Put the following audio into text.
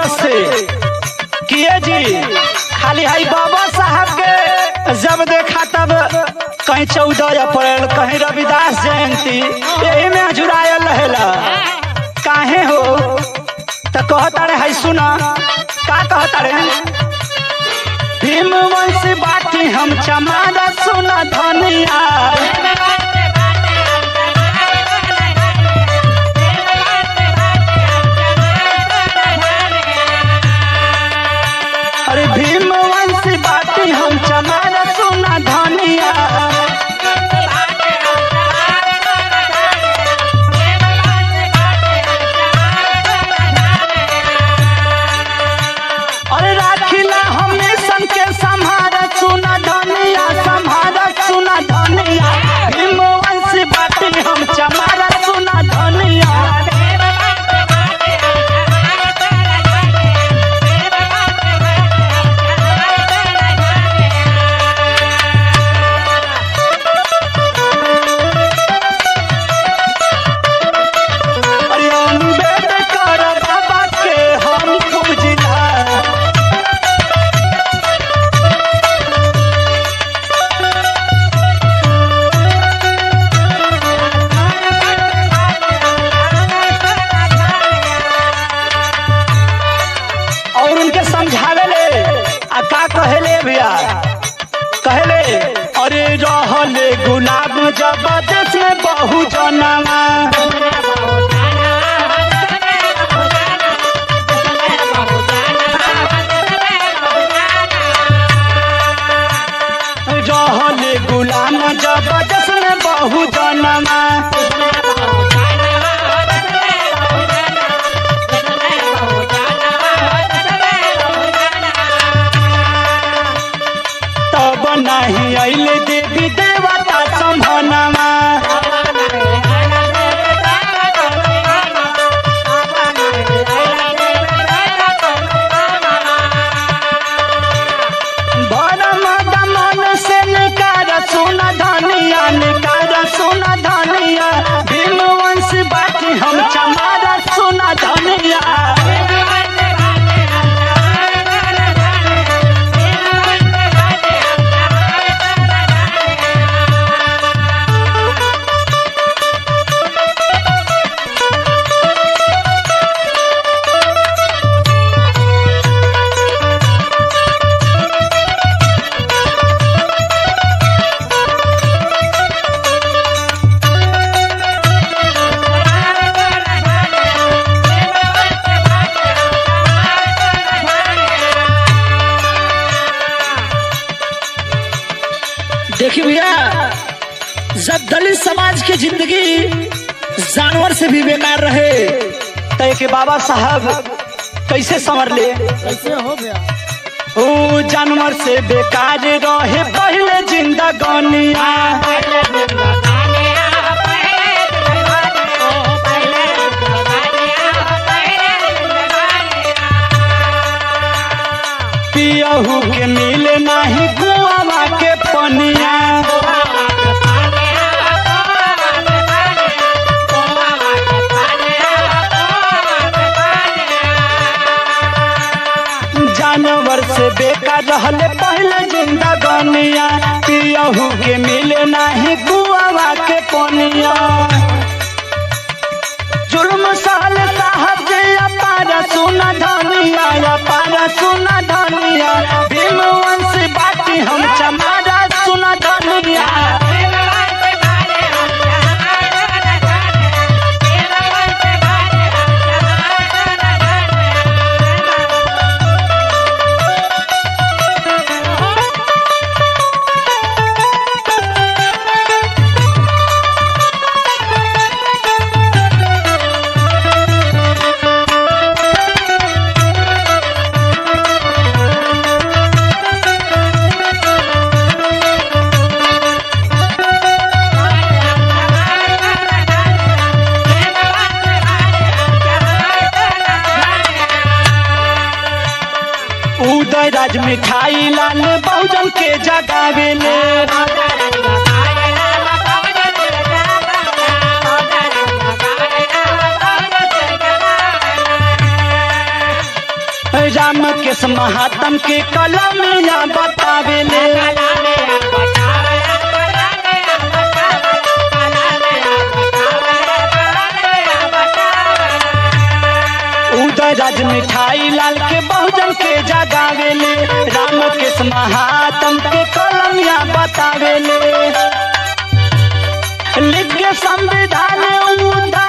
औरत से किए जी खाली हाई बाबा साहब के जब देखा तब कहीं चौदह अप्रैल कहीं रविदास जयंती यही में जुड़ायल रहेला काहे हो त कहता रे हाई सुना का कहता रे भीम वंश बाटी हम चमारा सुना धनिया अरे भीम वंश बाटी हम चमारा सुना धनिया अरे राखिला हमेशन के संहारा सुना धनिया संहारा सुना धनिया भीम वंश बाटी हम चमारा सुना धनिया अरे अम्बेडकर बाबा के हम पूजिला और उनके समझावे ले आ का कहेले भैया कहेले अरे रहले गुलाब जबरदस्त में बहु जनवा रहले गुलाम जबरदस्त में बहु जनवा तब नहीं अइले देवी देवता संभनवा भरम दमन से निकार सुन धनिया निकार सुन धनिया भीम वंश बाटी हम चमारा सुन धनिया देखिए भैया जब दलित समाज की जिंदगी जानवर से भी बेकार रहे तो के बाबा साहब कैसे संवर ले कैसे हो गया ओ जानवर से बेकार रहे पहले जिंदगानिया पियहू के मिले नहीं कुआवा के पनिया जानवर से बेकार रहले पहले जिंदगानिया पियहू के मिले नहीं कुआवा के पनिया जुल्म साल साहब के अपार सुना धनिया अपार सुना धनिया भीम वंश बाटी हम चमारा सुना धनिया उदय राज मिठाई लाल बहुजन के जगावेले राम के महात्म के कलमिया बतावेले उदय राज मिठाई लाल के बहुजन के जगावेले राम के महात्म के कलमिया बतावेले लिख के संविधान उदा